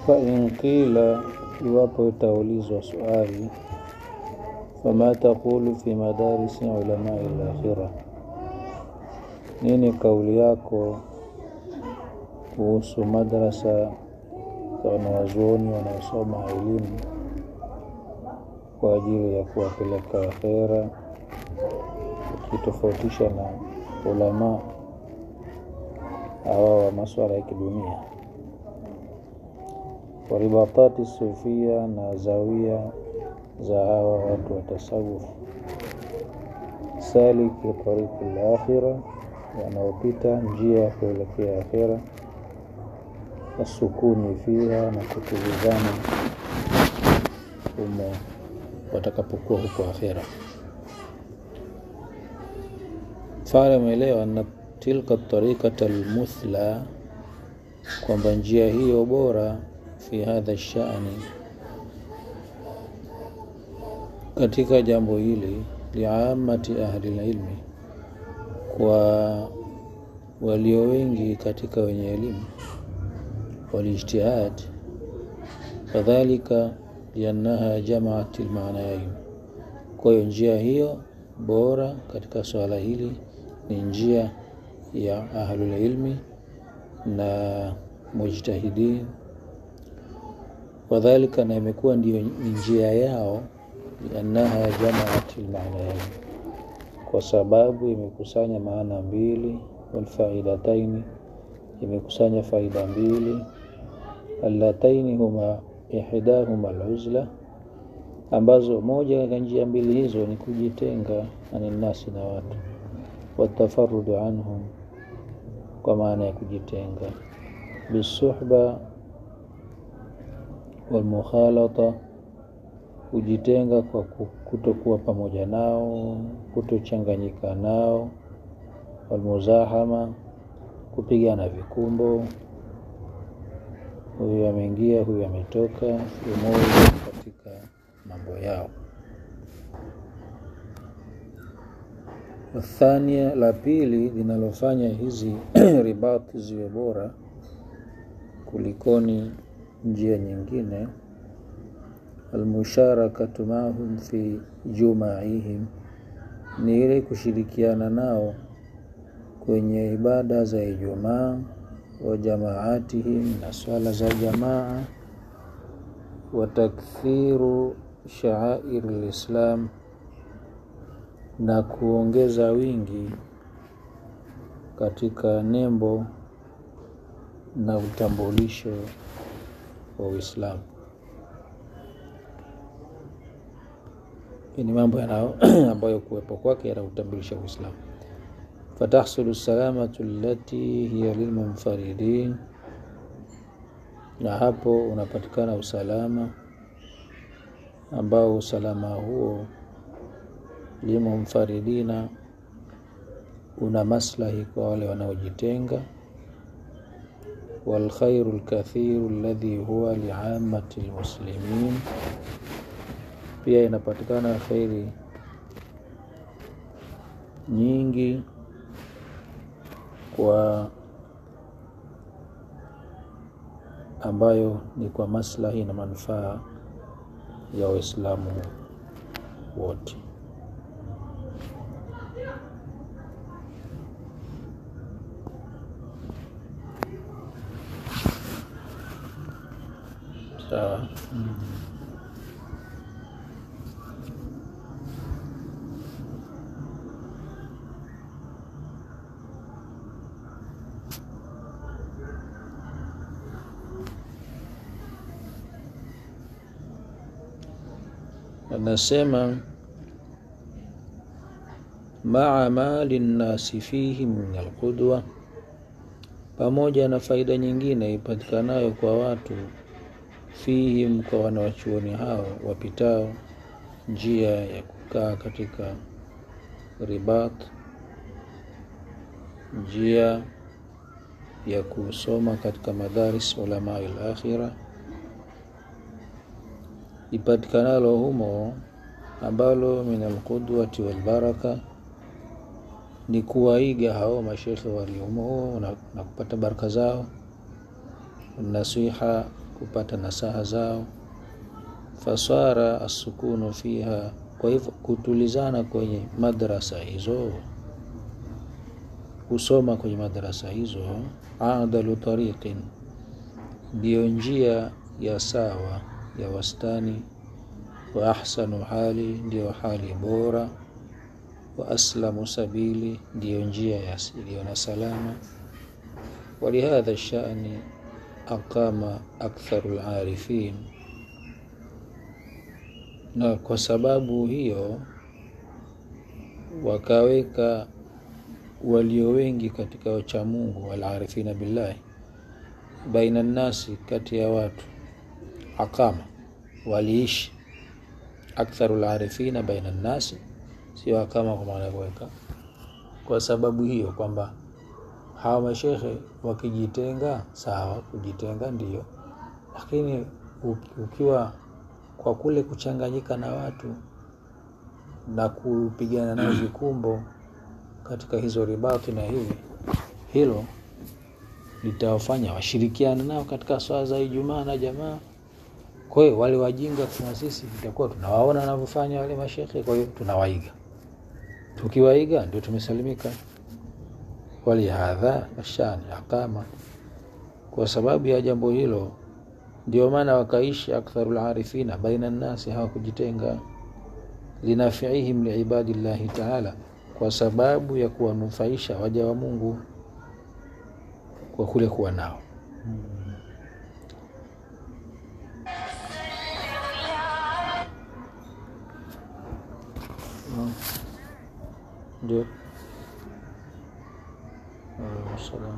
fain qila, iwapo itaulizwa swali, fama taqulu fi madarisi ulamai lakhira, nini kauli yako kuhusu madrasa za wanawazuoni wanaosoma elimu kwa ajili ya kuwapeleka akhera, ukitofautisha na ulama hawa wa maswala ya kidunia waribatati sufia na zawia za hawa watu wa tasawuf saliki tariki lakhira, wanaopita njia ya kuelekea akhera, wasukuni fiha, na kutulizana humo watakapokuwa huko akhera. Fala umeelewa na tilka tarikata almuthla, kwamba njia hiyo bora fi hadha shani, katika jambo hili liamati ahli lilmi, kwa walio wengi katika wenye elimu, walijtihad, kadhalika liannaha jamaat lmaanayain. Kwa hiyo njia hiyo bora katika swala hili ni njia ya ahlulilmi na mujtahidin wadhalika, na imekuwa ndiyo njia yao, liannaha jamaat lmaanayain, kwa sababu imekusanya maana mbili, walfaidataini, imekusanya faida mbili, allataini huma ihdahuma aluzla, ambazo moja katika njia mbili hizo ni kujitenga ani nnasi na watu, watafarudu anhum, kwa maana ya kujitenga, bisuhba walmukhalata, kujitenga kwa kutokuwa pamoja nao, kutochanganyika nao, walmuzahama, kupigana vikumbo huyu ameingia, huyu ametoka, umoja katika mambo yao. Wathania, la pili linalofanya hizi ribati ziwe bora kulikoni njia nyingine, almusharakatu mahum fi jumaihim, ni ile kushirikiana nao kwenye ibada za Ijumaa wa jamaatihim, na swala za jamaa, wa takthiru shaair lislam, na kuongeza wingi katika nembo na utambulisho wa Uislamu. Hii ni mambo yanao ambayo kuwepo kwake yanautambulisha Uislamu fatahsulu salamatu allati hiya lilmunfaridin, na hapo unapatikana usalama ambao usalama huo limunfaridina, una maslahi kwa wale wanaojitenga, walkhairu lkathiru alladhi huwa liamati lmuslimin, pia inapatikana khairi nyingi kwa ambayo ni kwa maslahi na manufaa ya Waislamu wote. Sawa. Anasema maa mali nnasi fihi min alqudwa, pamoja na faida nyingine ipatikanayo kwa watu fihim, kwa wanawachuoni hao wapitao njia ya kukaa katika ribat, njia ya kusoma katika madharis ulamai lakhira ipatikanalo humo ambalo min alqudwati walbaraka ni kuwaiga hao mashekhe waliomo na, na kupata baraka zao, nasiha kupata nasaha zao fasara asukunu fiha kwa hivyo kutulizana kwenye madrasa hizo kusoma kwenye madrasa hizo adalu tariqin ndiyo njia ya sawa ya wastani wa ahsanu hali ndiyo hali bora wa aslamu sabili ndiyo njia iliyo na salama walihadha shani aqama aktharu larifin na kwa sababu hiyo wakaweka walio wengi katika wachamungu walarifina billahi baina nnasi kati ya watu aqama waliishi aktharu larifina baina nnasi sio akama kwa maana kuweka kwa sababu hiyo kwamba hawa mashekhe wakijitenga sawa kujitenga ndio lakini ukiwa kwa kule kuchanganyika na watu na kupigana nao vikumbo katika hizo ribati na hivi hilo litawafanya washirikiane nao katika swala za Ijumaa na jamaa. Kwa hiyo wale wajinga kuna sisi tutakuwa tunawaona wanavyofanya wale mashekhe, kwa hiyo tunawaiga. Tukiwaiga ndio tumesalimika. Walihadha ashani aqama, kwa sababu ya jambo hilo ndio maana wakaishi aktharul arifina baina nnasi, hawakujitenga linafiihim liibadillahi taala, kwa sababu ya kuwanufaisha waja wa Mungu kwa kule kuwa nao ndio salam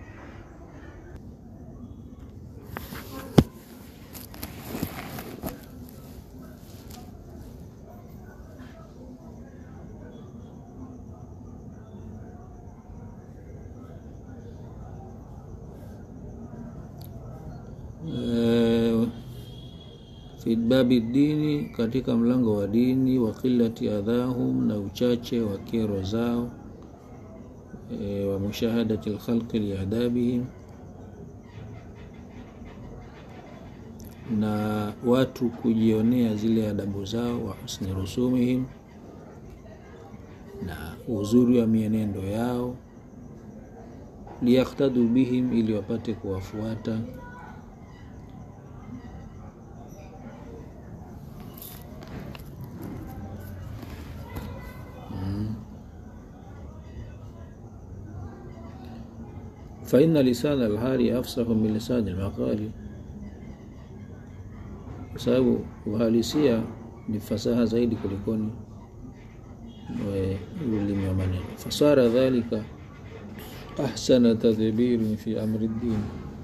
fi babi dini, katika mlango wa dini, wa qillati adhahum, na uchache wa kero zao, e, wa mushahadati lkhalqi liadabihim, na watu kujionea zile adabu zao, wa husni rusumihim, na uzuri wa mienendo yao, liyaktadu bihim, ili wapate kuwafuata faina lisana alhali afsahu min lisani almaqali, kwa sababu uhalisia ni fasaha zaidi kulikoni ulimi wa maneno. Fasara dhalika ahsana tadbirin fi amri ddin,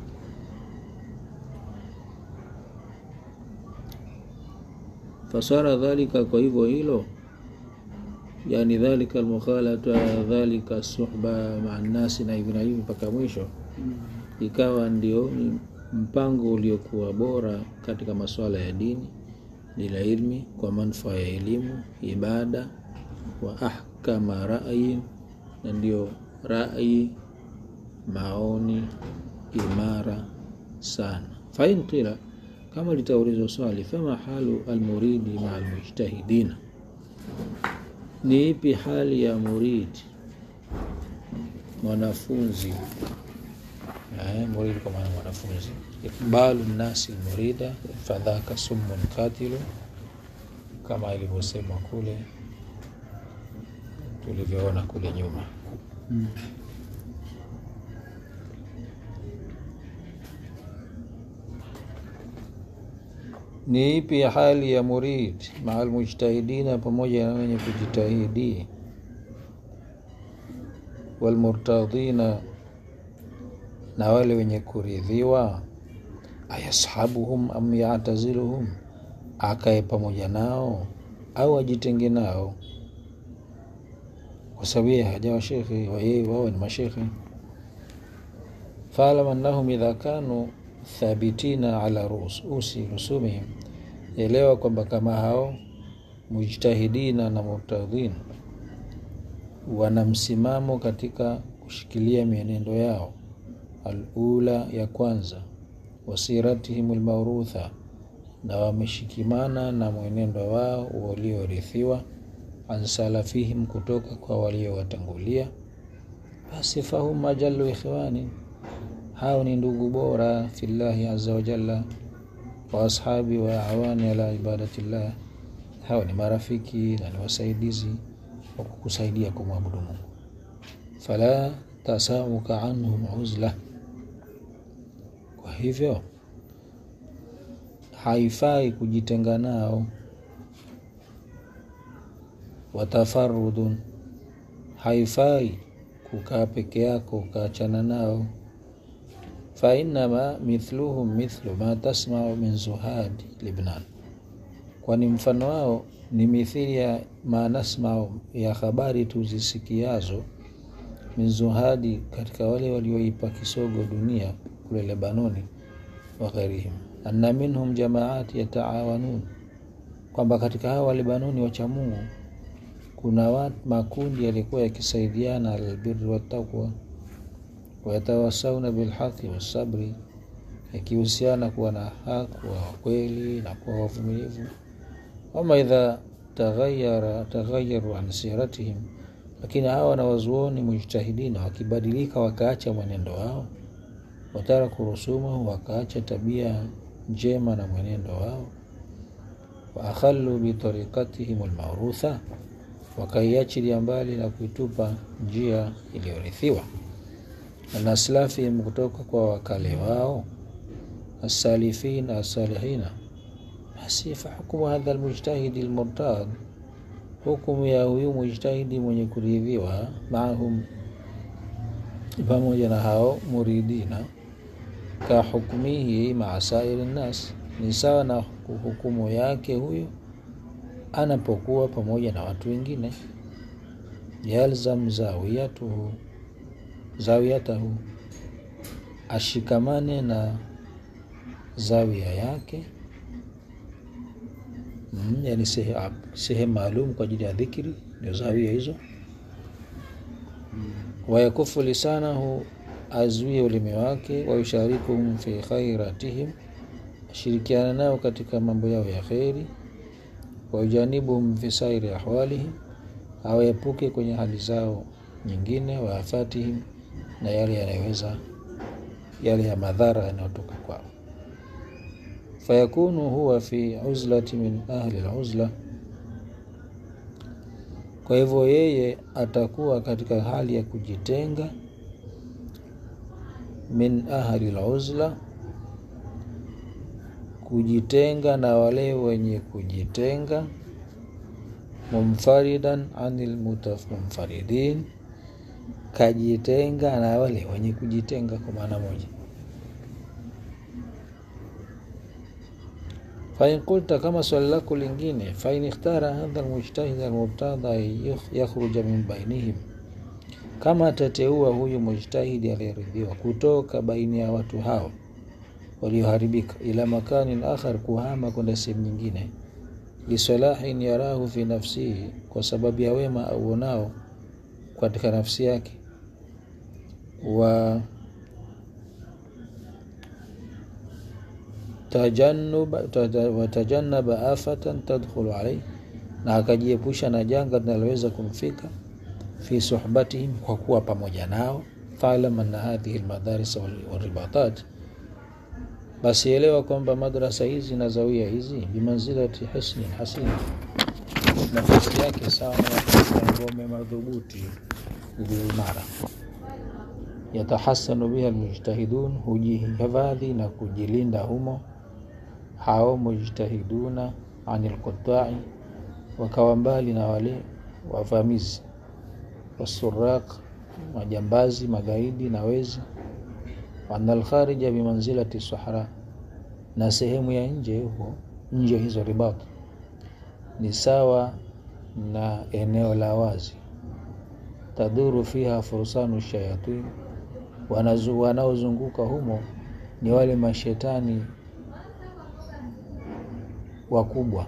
fasara dhalika, kwa hivyo hilo yani dhalika almukhalata dhalika suhba maa nnasi na hivi na hivi mpaka mwisho, ikawa ndio mpango uliokuwa bora katika masuala ya dini, lila ilmi, kwa manufaa ya elimu, ibada, wa ahkama rai, na ndio rai, maoni imara sana. Fain qila, kama litaulizwa swali, fama halu almuridi maa almujtahidina ni ipi hali ya muridi mwanafunzi? Eh, muridi kwa maana mwanafunzi. Ikbalu nnasi murida fadhaka summun katilu, kama ilivyosemwa kule tulivyoona kule nyuma hmm. Ni ipi hali ya murid maa almujtahidina, pamoja na wenye kujitahidi, walmurtadhina, na wale wenye kuridhiwa, ayashabuhum am yataziluhum, akae pamoja nao au ajitenge nao, kwa sababu yeye hajawa shekhe, wayeye wao ni mashekhe. Faalam annahum idha kanu thabitina ala ruusi rusumihim, elewa kwamba kama hao mujtahidina na murtadhin wana msimamo katika kushikilia mienendo yao, alula ya kwanza, wasiratihim lmaurutha, na wameshikimana na mwenendo wao waliorithiwa, an salafihim, kutoka kwa waliowatangulia, basi fahum ajallu ikhwani, hao ni ndugu bora fillahi azza wa jalla, wa ashabi wa awani ala ibadatillah, hao ni marafiki na ni wasaidizi wa kukusaidia kumwabudu Mungu. Fala tasauka anhum uzla, kwa hivyo haifai kujitenga nao. Watafarudun, haifai kukaa peke yako ukaachana nao. Fainama mithluhum mithlu ma tasmau min zuhadi Libnan, kwani mfano wao ni mithili ya ma nasmau, ya habari tuzisikiazo min zuhadi, katika wale walioipa kisogo dunia kule Lebanoni wa ghairihim anna minhum jamaati yataawanun, kwamba katika hawa wa Lebanoni wacha Mungu kuna wat, makundi yalikuwa yakisaidiana alalbirri wattaqwa, wayatawasauna bilhaqi wassabri, yakihusiana kuwa na haki, kuwa wakweli na kuwa wavumilivu. Wama idha taghayara taghayaru an siratihim, lakini hawa wanawazuoni mujtahidina wakibadilika wakaacha mwenendo wao, wataraku rusumahu, wakaacha tabia njema na mwenendo wao, wa akhallu bitariqatihim almarutha, wakaiachilia mbali na kuitupa njia iliyorithiwa, na aslafihim, kutoka kwa wakale wao, assalifin assalihina, basi fahukumu hadha almujtahidi almurtad, hukumu ya huyu mujtahidi mwenye kuridhiwa, maahum, pamoja na hao muridina ka hukmihi maa sairi nnas, ni sawa na hukumu yake huyo anapokuwa pamoja na watu wengine. Yalzam zawiyatuhu zawiyatahu, ashikamane na zawia yake mm, yani sehemu maalum kwa ajili ya dhikri, ndio zawia hizo. Wayakufu lisanahu azuie ulimi wake, wayusharikuhum fi khairatihim, ashirikiana nao katika mambo yao ya kheri, wayujanibuhum fi sairi ahwalihim, awaepuke kwenye hali zao nyingine, waafatihim, na yale yanayoweza yale ya madhara yanayotoka kwao. Fayakunu huwa fi uzlati min ahli aluzla, kwa hivyo yeye atakuwa katika hali ya kujitenga min ahli aluzla, kujitenga na wale wenye kujitenga. Mumfaridan anil mutafmunfaridin, kajitenga na wale wenye kujitenga kwa maana moja. Fain qulta, kama swali lako lingine, fain ikhtara hadha almujtahid almurtada yakhruja min bainihim kama atateua huyu mujtahidi aliyeridhiwa kutoka baini ya watu hao walioharibika, ila makanin akhar, kuhama kwenda sehemu nyingine, lisalahin yarahu fi nafsihi, kwa sababu ya wema auonao katika nafsi yake, wa watajannaba afatan tadkhulu alayhi, na akajiepusha na janga linaloweza kumfika fi suhbatihim, kwa kuwa pamoja nao. Falam anna hadhihi almadaris walribatat, basi elewa kwamba madrasa hizi na zawia hizi bimanzilati hisnin hasin, nafasi yake sawa na ngome madhubuti iliyoimara. Yatahasanu biha almujtahidun, hujihifadhi na kujilinda humo hao mujtahiduna anil qutai, wakawa mbali na wale wavamizi wasuraq majambazi, magaidi na wezi. Wana alkharija bimanzilati sahra, na sehemu ya nje huko nje hizo ribat ni sawa na eneo la wazi. Taduru fiha fursanu shayatin, wanaozunguka humo ni wale mashetani wakubwa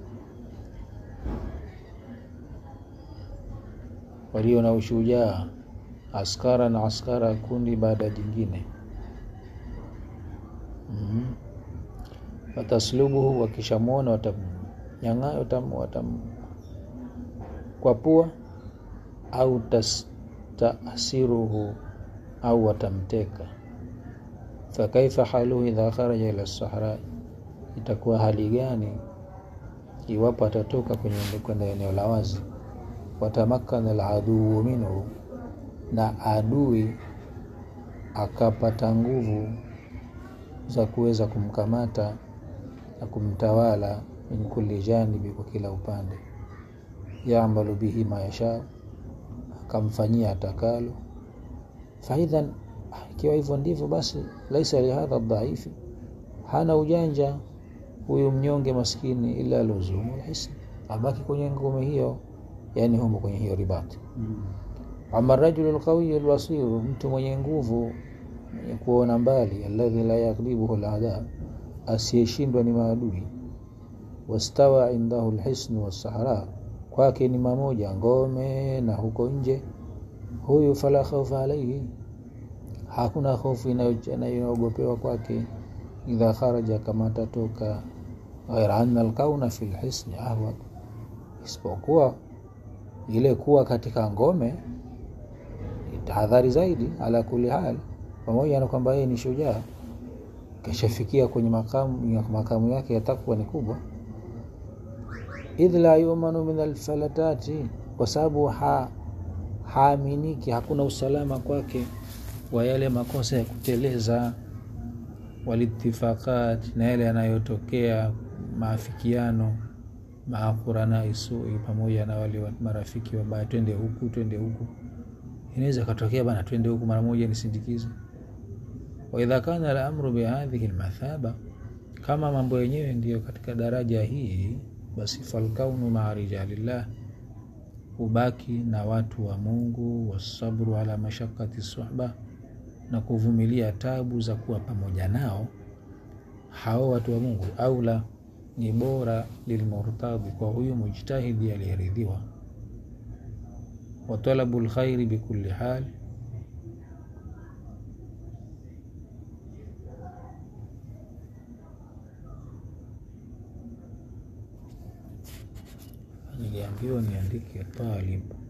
walio na ushujaa, askara na askara, kundi baada ya jingine. mm. Wataslubuhu, wakishamwona watamnyang'a watam, watam kwa pua au tastasiruhu au watamteka. Fakaifa haluhu idha kharaja ila sahra, itakuwa hali gani iwapo atatoka kwenye kwenda eneo la wazi. Watamakana aladuu minhu, na adui akapata nguvu za kuweza kumkamata na kumtawala, min kulli janibi, kwa kila upande. Yaamalu bihi ma yasha, akamfanyia atakalo. Faidhan, ikiwa hivyo ndivyo basi, laisa lihadha dhaifi, hana ujanja huyu mnyonge maskini, ila luzumu lhisni, abaki kwenye ngome hiyo, yani humo kwenye hiyo ribati. Ama rajulu lqawiyu lbasiru, mtu mwenye nguvu mwenye kuona mbali, alladhi la yaghlibuhu lada, asiyeshindwa ni maadui. Wastawa indahu lhisnu wassahara, kwake ni mamoja ngome na huko nje. Huyu fala khaufa alaihi, hakuna hofu inayoogopewa kwake. Idha kharaja, kama atatoka. Ghaira anna alkauna fi lhisni ahwad, isipokuwa ile kuwa katika ngome tahadhari zaidi. Ala kuli hal, pamoja na kwamba yeye ni shujaa, kishafikia kwenye makamu, makamu yake ya takwa ni kubwa. Idh la yumanu min alfalatati, kwa sababu ha haaminiki, hakuna usalama kwake wa yale makosa ya kuteleza. Walitifaqat, na yale yanayotokea maafikiano maa quranai sui, pamoja na wale marafiki wabaya, twende huku twende huku inaweza katokea bana, twende huku mara moja nisindikize. Wa idha kana al-amru bi hadhihi al-mathaba, kama mambo yenyewe ndiyo katika daraja hii, basi falkaunu maa rijalillah, ubaki na watu wa Mungu, wasabru ala mashaqati suhba, na kuvumilia tabu za kuwa pamoja nao hao watu wa Mungu, aula ni bora lilmurtadhi, kwa huyu mujtahidi aliyeridhiwa wa talabu lkhairi bikulli hal, niliambiwa niandike talib